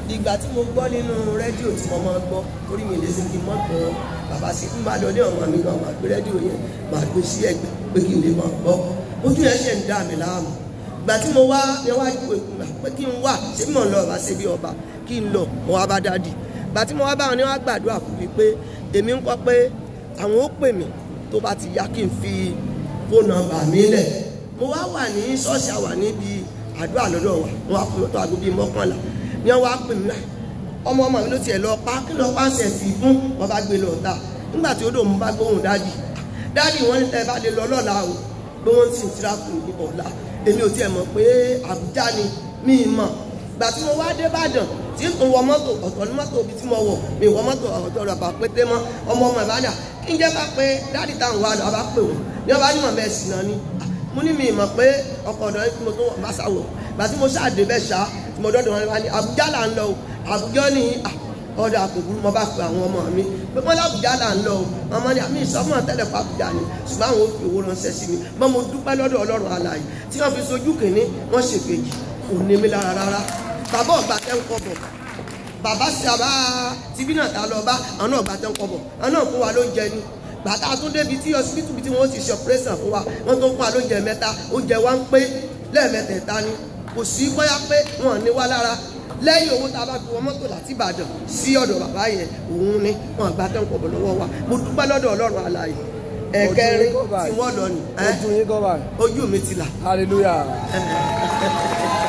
ìgbà tí mo gbọ́ nínú rédíò tí mo máa ń gbọ́ torí mi lè ṣe kí n mọ́ gbọ́ bàbá sí ń bá lọ ní ọmọ mi gan máa gbé rédíò yẹn máa gbé sí ẹgbẹ́ pé kí n lè máa gbọ́ ojú yẹn ṣe ń dá mi láàmú ìgbà tí mo wá yẹn wá ju ìgbà pé kí n wà ṣé mò ń lọ ọba ṣe bí ọba kí n lọ mo wá bá dádì ìgbà tí mo wá bá wọn ni wọn gbàdúrà fún mi pé èmi ń kọ́ pé àwọn ó pè mí tó bá ti yá kí n fi fóònù nọ́mbà mi lẹ̀ mo wá wà ní ṣọ́ọ̀ṣì àwà níbi àdúrà lọ́dọ̀ wa wọn wá pè mí tó aago bíi mọ́kànlá ni wọn wá pè mí náà ọmọ ọmọ mi ló tiẹ̀ lọ pa kí lọ pa ń sẹ̀sì fún wọn bá gbé lọ ta nígbà tí ó dò mú bá gbóhùn dádì dádì wọn ní tẹ́ bá lè lọ lọ́la o pé wọ́n sì ń tíráàkù ní ọ̀la èmi ò tiẹ̀ mọ̀ pé àbújá ni mí mọ̀ gbà tí mo wá dé Ìbàdàn tí n wọ mọ́tò ọ̀tọ̀ ní mọ́tò ibi tí mo wọ̀ mi wọ mọ́tò ọ̀tọ̀ rẹ̀ bá pété mọ́ ọmọ ọmọ ìbàdàn kí n jẹ́ bá pé dáàdì táwọn wà lọ bá pè wọ́n ní ọba ní mọ̀mọ́ ẹ̀sìn náà ni mo ní mi mọ̀ pé ọkọ̀ ọ̀dọ́ yìí tí mo tó wọ̀ bá sáwọ̀ gbà tí mo ṣáàdé bẹ́ẹ̀ ṣá tí mo dọ́dọ̀ wọn ní Àbújá là ń lọ o Àbújá ní ọ̀dọ̀ àpòkù mo bá pe àwọn ọmọ mi pé wọ́n lábùjá là ń lọ o ọmọ ní àmì ìsọmọ tẹ́lẹ̀ fún Àbújá ni ṣùgbọ́n àwọn ò fi owó ránṣẹ́ sí mi mọ́ mo dúpẹ́ lọ́dọ̀ Ọlọ́run alààyè tí wọ́n fi sojú kìíní wọ́n ṣèkejì kò ní mi lára rárá bàbá ọ̀gbà tẹ́ ń kọ́ bọ̀ bàbá sábà tìbí náà ta lọ bá àwọn náà gbà tẹ́ ń kọ́ bọ̀ àwọn náà fún wa lóúnjẹ ni gbàtà tún débi tí ọsibítù tí wọ́n ti ṣe ọ̀pẹ́rẹ́sàn fún wa wọ́n tó ń fún wa lóúnjẹ mẹ́ta oúnjẹ wa ń pé lẹ́ẹ̀mẹ́tẹ̀ẹ̀ta ni kò sí bóyá pé wọ́n ní wá lára lẹ́yìn owó tá a bá fi wọ mọ́tò láti Ìbàdàn sí ọ̀dọ̀ bàbá yẹn òun ni wọ́n gbà tẹ́ ń kọ́ bọ̀ lọ́wọ́ wa mo dúpẹ́ lọ́dọ̀ Ọlọ́run alààyè ẹ̀kẹrin tí wọ́n lọ nì ojú yín kọ́ báyìí ojú mi ti là. hallelujah.